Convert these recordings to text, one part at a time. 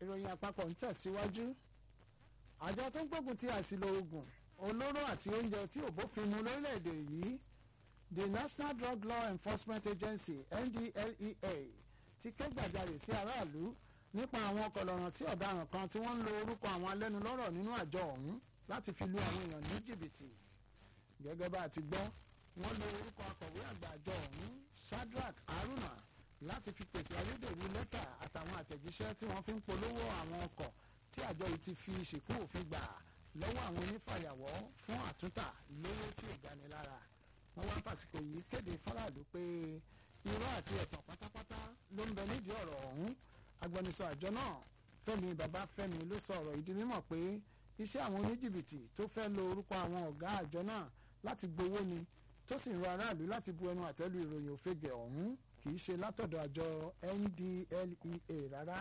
ìròyìn àpapọ̀ ń tẹ̀síwájú àjọ tó ń gbógun ti àṣìlò oògùn olóró àti oúnjẹ tí ò bófin mu lórílẹ̀‐èdè yìí the national drug law enforcement agency ndlea ti ké gbàjarè sí aráàlú nípa àwọn kọlọ̀ràn sí ọ̀daràn kan tí wọ́n ń lo orúkọ àwọn alẹ́nulọ́rọ̀ nínú àjọ ọ̀hún láti fi lu àwọn èèyàn ní jìbìtì gẹ́gẹ́ bá a ti gbọ́ wọ́n lo orúkọ akọ̀wé àgbà àjọ ọ̀hún shadrach haruna láti fi pèsè ayédèrú lẹ́tà àtàwọn àtẹ̀jíṣẹ́ tí wọ́n fi ń polówó àwọn ọkọ̀ tí àjọ yìí ti fi ṣìkú òfin gbà lọ́wọ́ àwọn onífàyàwọ́ fún àtúntà lówó tí ò gani lára wọ́n wá fàsìkò yìí kéde fáráàlú pé irọ́ àti ẹ̀tàn pátápátá ló ń bẹ nídìí ọ̀rọ̀ ọ̀hún agbẹnusọ àjọ náà fẹ́mi babafẹ́mi ló sọ ọ̀rọ̀ ìdí mímọ̀ pé iṣẹ́ àwọn oníjìbìtì tó fẹ́ lo orúkọ àwọn ọ̀gá àjọ náà láti gbowó ni tó sì ń rọ aráàlú láti bu ẹnu àtẹ́lu ìròyìn òfegè ọ̀hún kì í ṣe látọ̀dọ̀ àjọ ndlea rárá.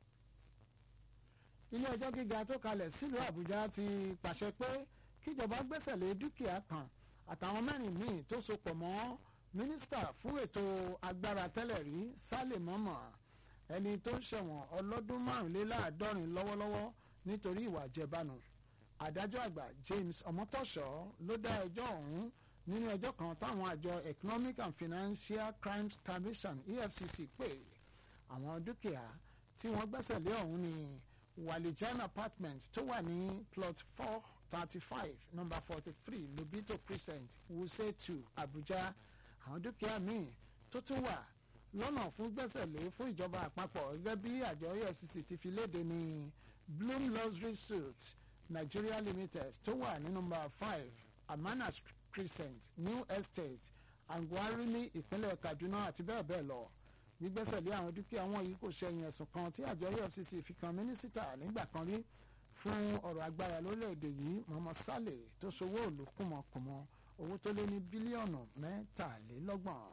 ilé ẹjọ́ gíga tó kalẹ̀ sílùú àbújá ti pàṣẹ pé kíjọba gbẹ́sẹ̀ lé dúkìá kan àtàwọn mẹ́rin míì tó so pọ̀ mọ́ mínísítà fún ètò agbára tẹ́lẹ̀ rí sálẹ̀ mọ́mọ́ ẹni tó ń ṣẹ̀wọ̀n ọlọ́dún márùnléláàádọ́rin lọ́wọ́lọ́wọ́ nítorí ìwà àjẹbánu adájọ́ àgbà james ọmọtọ́ṣọ́ ló dá ẹjọ́ ọ̀hún nínú ẹjọ́ kan táwọn àjọ economic and financial crimes commission efcc pé àwọn dúkìá tí wọ́n gbẹ́sẹ̀ lé ọ̀hún ni walijan apartment tó wà ní plot four thirty five number forty three lobito crescent wuse two abuja àwọn dúkìá míì tó tún wà lọ́nà fún gbẹ́sẹ̀lé fún ìjọba àpapọ̀ gẹ́gẹ́ bí àjọ efcc ti fi léde ní bloom luxury suits nigeria limited tó wà ní nọ́mbà five amana crescent new estate angwari ní ìpínlẹ̀ kaduna àti bẹ́ẹ̀ bẹ́ẹ̀ lọ gbígbẹ́sẹ̀lé àwọn dúkìá wọn yìí kò ṣẹ̀yìn ẹ̀sùn kan tí àjọ efcc fi kan mínísítà nígbà kan rí fún ọ̀rọ̀ agbára lórílẹ̀‐èdè yìí mohammed saleh tó ṣòwò òòlù kùmọ̀kùmọ̀ owó tó lé ní bílíọ̀nù mẹ́tàlélọ́gbọ̀n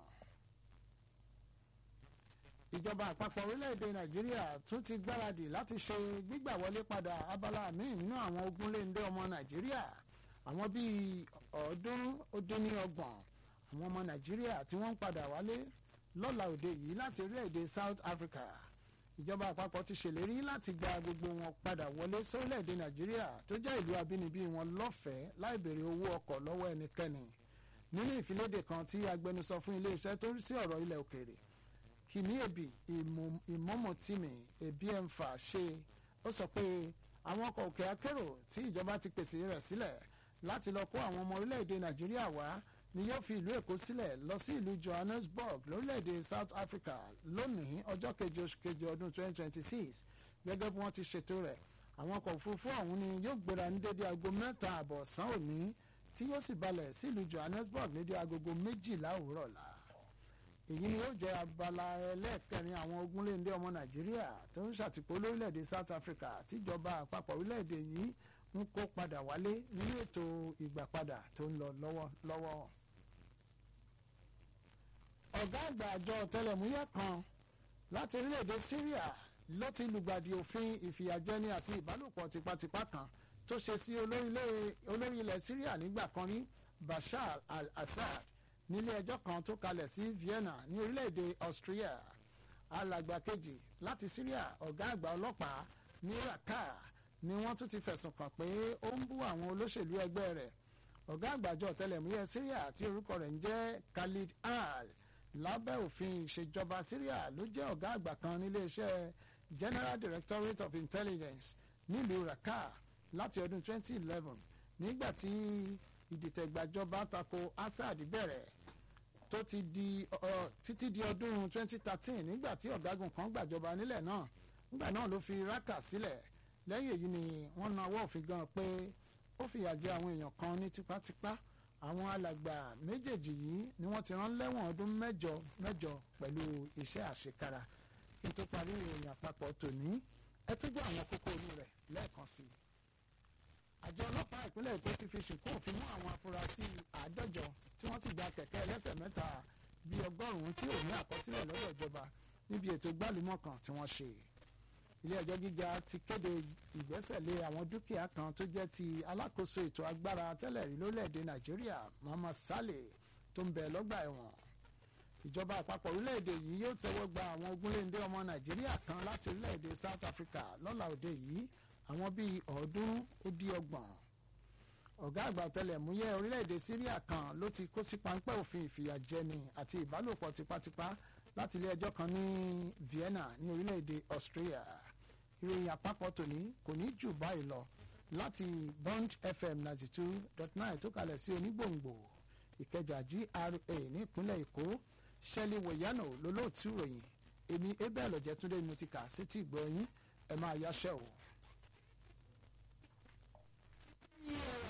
ìjọba àpapọ̀ orílẹ̀-èdè nàìjíríà tún ti gbáradì láti ṣe gbígbà wọlé padà abala míì nínú àwọn ogunléndé ọmọ nàìjíríà àwọn bíi ọ̀ọ́dúnrún ó dín ní ọgbọ̀n àwọn ọmọ nàìjíríà tí wọ́n ń padà wálé lọ́la òde yìí láti orílẹ̀-èdè south africa ìjọba àpapọ̀ ti ṣèlérí láti gba gbogbo wọn padà wọlé sórílẹ̀-èdè nàìjíríà tó jẹ́ ìlú abínibí wọn lọ́fẹ̀ẹ́ láì béèrè owó ọkọ̀ lọ́wọ́ ẹnikẹ́ni nínú ìfiléde kan tí agbẹnusọ fún iléeṣẹ́ tó rí sí ọ̀rọ̀ ilẹ̀ òkèèrè kìnìyèbí ìmọ̀mọ̀tìmì ebiẹ̀mfà ṣe ó sọ pé àwọn ọkọ̀ òkè akérò tí ìjọba ti pèsè rẹ̀ sílẹ̀ láti lọ kó àwọn ọmọ orílẹ̀-èdè nàìjíríà wá ni yóò fi ìlú èkó sílẹ̀ lọ sí ìlú johannesburg lórílẹ̀-èdè south africa lónìí ọjọ́ keje oṣù keje ọdún 2026 gẹ́gẹ́ bí wọ́n ti ṣètò rẹ̀ àwọn ọkọ̀ òfurufú ọ̀hún ni yóò gbéra ní dédé aago mẹ́ta àbọ̀ ọ̀sán òní tí yóò sì balẹ̀ sí ìlú johannesburg ní dédé aagogo méjìlá òwúrọ̀ la èyí ni yóò jẹ́ abala ẹlẹ́ẹ̀kẹrin àwọn ogunléndé ọmọ nàìjíríà tó ń ṣàtìpó lórílẹ̀‐èdè south africa tíjọba àpapọ̀ orílẹ̀‐èdè yìí ń kó padà wálé nínú ètò ìgbàpadà tó ń lọ lọ́wọ́lọ́wọ́. ọ̀gá àgbà àjọ tẹlẹ̀múyẹ́ kan láti orílẹ̀‐èdè syria ló ti lùgbàdì òfin ìfìyàjẹni àti ìbálòpọ̀ tipátipá kan tó ṣe sí olórí ilẹ̀ syria nígbà kan rí bashar al-assad nílé ẹjọ́ kan tó kalẹ̀ sí vienna ní orílẹ̀-èdè austria alàgbà kejì láti syria ọ̀gá àgbà ọlọ́pàá ní raqqa ni wọ́n tún ti fẹ̀sùn kàn pé ó ń bú àwọn olóṣèlú ẹgbẹ́ rẹ̀ ọ̀gá àgbàjọ ọ̀tẹlẹ̀múyẹ́ syria tí orúkọ rẹ̀ ń jẹ́ khalid al lábẹ́ òfin ìṣèjọba syria ló jẹ́ ọ̀gá àgbà kan níléeṣẹ́ general directorate of intelligence nílùú raqqa láti ọdún 2011 nígbà tí ìdìtẹ̀gbàjọba tako assad bẹ̀rẹ̀ tó ti di ọ títí di ọdún 2013 nígbà tí ọ̀gágun kan gbàjọba nílẹ̀ náà nígbà náà ló fi raqqa sílẹ̀ lẹ́yìn èyí ni wọ́n na ọwọ́ òfin gan pé ó fìyà jẹ àwọn èèyàn kan ní tipátipá àwọn alàgbà méjèèjì yìí ni wọ́n ti rán lẹ́wọ̀n ọdún mẹ́jọ mẹ́jọ pẹ̀lú iṣẹ́ àṣekára kí n tó parí ìròyìn àpapọ̀ tòní ẹ tó gbọ́ àwọn kókó inú rẹ̀ lẹ́ẹ̀kan sí i àjọ ọlọ́pàá ìpínlẹ̀ èkó ti fi ṣìnkú òfin mú àwọn afurasí àádọ́jọ tí wọ́n sì gba kẹ̀kẹ́ ẹlẹ́sẹ̀ mẹ́ta bíi ọgọ́rùn-ún tí ò ní àkọsílẹ̀ lọ́dọ̀ ìjọba níbi ètò gbálùmọ̀ kan tí wọ́n ṣe. ilé ẹjọ́ gíga ti kéde ìgbẹ́sẹ̀lé àwọn dúkìá kan tó jẹ́ ti alákòóso ètò agbára tẹ́lẹ̀ rí lórílẹ̀‐èdè nàìjíríà Muhammad Saleh tó ń bẹ lọ́gbà ẹ̀wọ̀n. ìjọba àpapọ̀ orílẹ̀-èdè yìí yóò tẹ́wọ́ gba àwọn ogúnléndé ọmọ nàìjíríà kan láti orílẹ̀-èdè south africa lọ́la òde yìí àwọn bíi ọ̀ọ́dúnrún ó dín ọgbọ̀n ọ̀gá àgbà ọ̀tẹlẹ̀múyẹ́ orílẹ̀-èdè syria kan ló ti kó sí páńpẹ́ òfin ìfìyàjẹni àti ìbálòpọ̀ tipátipá láti ilé ẹjọ́ kan ní vienna ní orílẹ̀-èdè austria ìròyìn àpapọ̀ tòní kò ní jù báyìí lọ láti bond fm ninety two dot nine tó kalẹ̀ sí onígbòǹgbò ìkẹjà gra ní ìpínlẹ̀ èkó ṣẹ́lí wòyánà lólóòtú ìròyìn èmi abel ọ̀jẹ̀túndé ni mo ti kà sí tí ìgbọ́ yín ẹ máa yáṣẹ́ o. Yeah.